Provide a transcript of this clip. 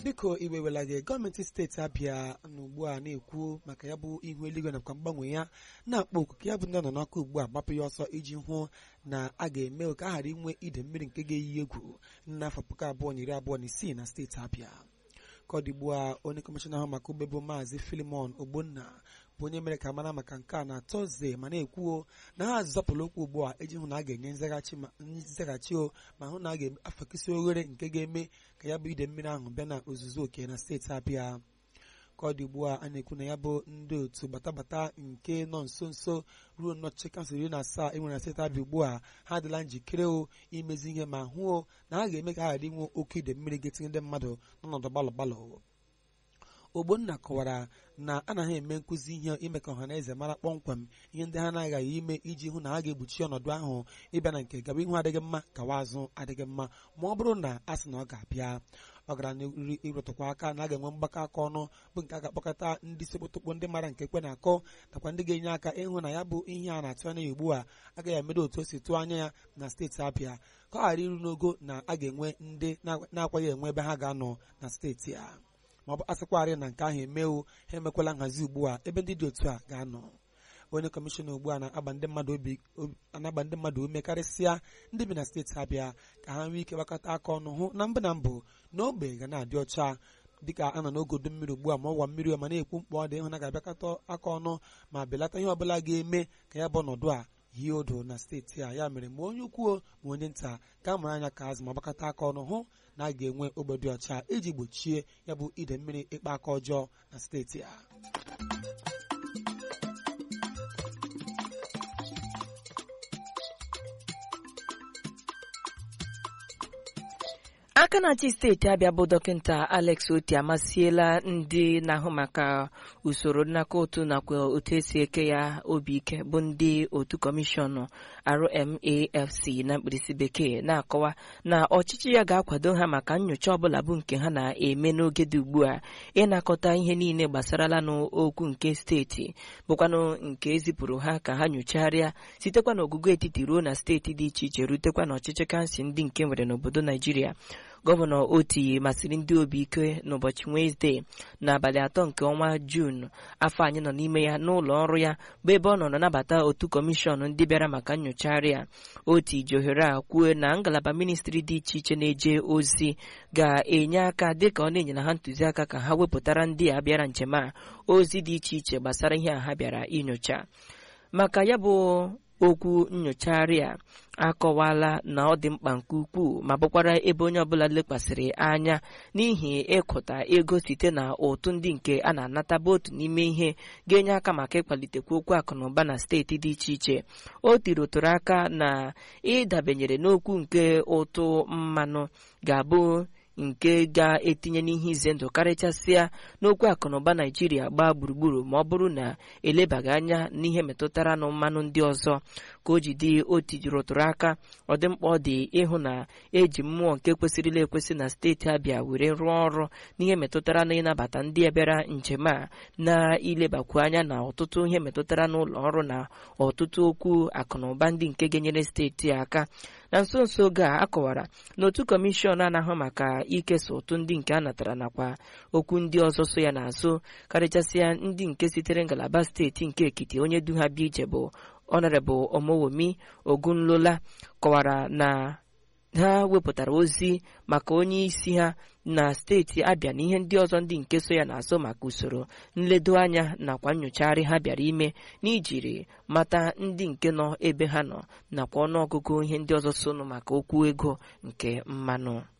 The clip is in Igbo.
biko iwewela gị gọọmenti steeti abịa na ugbu a na-ekwu maka ya bụ ihu eluigwe nakwa mgbanwe ya na-akpọ oku ka ya bụ ndị nọ n'ọkụ ugbu a gbapụ ya ọsọ iji hụ na a ga-eme ka a ghara inwe ide mmiri nke ga-eyi egwu n'afọ puku abụọ na iri abụọ na isii na steeti abịa ka ọ dị ugbu a onye kọmishọna ahụ maka ugbe bụ maazị filimon ogbonna bụ onye mere ka mara maka nke a na tọzdee ma na-ekwuo na ha zọpụrụ okwu ugbu a iji hụ na a ga-enye nzaghachi o ma hụ na a ga-afakisi oghere nke ga-eme ka ya bụ ide mmiri ahụ bịa na ozuzu oke na steeti abịa ka ọ dị ugbu a a na-ekwu na ya bụ ndị otu batabata nke nọ nso nso ruo nnọchi kansụl iri na asaa enwere na steeti abịa ugbu a ha adịla njikere o imezi ihe ma hụ na ha ga-eme ka ha ghara inwe oke ide mmiri ga-etinye ndị mmadụ n'ọnọdụ gbalọ gbalọ ogbonna kọwara na anaghị eme nkụzi ihe ime ka ọha na eze mara kpọmkwem ihe ndị ha na-aghaghị ime iji hụ na ha ga-egbochi ọnọdụ ahụ ịbịa na nke gaba ihu adịghị mma gawa azụ adịghị mma ma ọ bụrụ na a sị na ọ ga-abịa ọ gara n'iri ịrụtụkwa aka na a ga-enwe mgbakọ aka ọnụ bụ nke a ga-akpọkọta ndị sekpotokpo ndị mara nke kwe na-akọ nakwa ndị ga-enye aka ịhụ na ya bụ ihe a na-atụ anya ya ugbu a agaghị emedo otu o si tụọ anya ya na steeti abịa ka ọ ghara iru n'ogo na a ga-enwe ndị na-akwaghị enwe ebe ha ga-anọ na steeti a ma ọ bụ asịkwarị na nke ahụ emewo ha emekwala nhazi ugbu a ebe ndị dị otu a ga-anọ onye kọmishọna ugbu a na-agba ndị mmadụ obi anagba ndị mmadụ ume karịsịa ndị bi na steeti abịa ka ha nwee ike gbakọta aka ọnụ hụ na mbụ na mbụ na ogbe ga na-adị ọcha dịka a nọ n'ogodo mmiri ugbu a ma ọwa mmiri ma na-ekwu mkpọ ọ dị ịhụ na ga-abịakọta aka ọnụ ma belata ihe ọbụla ga-eme ka ya bụ ọnọdụ a hie odo na steeti a ya mere ma onye ukwuo ma onye nta ka a mara anya ka azụ ma gbakọta aka ọnụ hụ na a ga-enwe ogbe dị ọcha iji gbochie ya bụ ide mmiri ịkpa aka ọjọọ na steeti a aka na-achị steeti abịa bụ dọkịta alex oti amasịela ndị na-ahụ maka usoro nnaka ụtụ nakwa otu esi eke ya obi ike bụ ndị otu kọmishọn rmafc na mkpirisi bekee na-akọwa na ọchịchị ya ga-akwado ha maka nyocha ọbụla bụ nke ha na-eme n'oge dị ugbu a ịnakọta ihe niile gbasarala n'okwu nke steeti bụkwanụ nke ezipụrụ ha ka ha nyochagharịa sitekwa n'ogugo etiti ruo na steeti dị iche iche rutekwa n'ọchịchị kansụl ndị nke nwere n'obodo naijiria gọvanọ oti masịrị ndị obi ike n'ụbọchị wenezdee n'abalị atọ nke ọnwa juun afọ anyị nọ n'ime ya n'ụlọ ọrụ ya bụ ebe ọ nọ nabata otu kọmishọn ndị bịara maka nyochagharị a oti ji ohere a kwuo na ngalaba ministri dị iche iche na-eje ozi ga-enye aka dịka ọ na-enyere ha ntụziaka ka ha wepụtara ndị a bịara njem a ozi dị iche iche gbasara ihe a ha bịara inyocha maka ya bụ okwu nyochagharị a akọwala na ọ dị mkpa nke ukwuu ma bụkwara ebe onye ọbụla lekwasịrị anya n'ihi ịkụta ego site na ụtụ ndị nke a na-anata bụ otu n'ime ihe ga-enye aka maka ịkwalitekwa okwu akụnụba na steeti dị iche iche o tirotụrụ aka na ịdabenyere n'okwu nke ụtụ mmanụ ga-abụ nke ga-etinye n'ihe ize ndụ karịchasịa n'okwu akụnụba naijiria gbaa gburugburu ma ọ bụrụ na elebaghị anya n'ihe metụtara na mmanụ ndị ọzọ ka o ji dị oti rụtụrụ aka ọ dị mkpa ọ dị ịhụ na eji mmụọ nke kwesịrịla ekwesị na steeti abịa were rụọ ọrụ n'ihe metụtara na ịnabata ndị bịara njem a na-ilebakwu anya na ọtụtụ ihe metụtara n'ụlọ ọrụ na ọtụtụ okwu akụnụba ndị nke ga-enyere steeti aka na nso nso oge a akọwara na otu kọmishọn na-ahụ maka ikesa ụtụ ndị nke a natara nakwa okwu ndị ọzọ so ya n'azụ karịchasịa ndị nke sitere ngalaba steeti nke ekiti onye du ha bịa ije bụ ọnọrebụl omowomi ogunlola kọwara na ha wepụtara ozi maka onye isi ha na steeti abịa na ihe ndị ọzọ ndị nke so ya n'azụ maka usoro nledo anya nakwa nyochagharị ha bịara ime n'ijiri mata ndị nke nọ ebe ha nọ nakwa ọnụọgụgụ ihe ndị ọzọ sonụ maka okwu ego nke mmanụ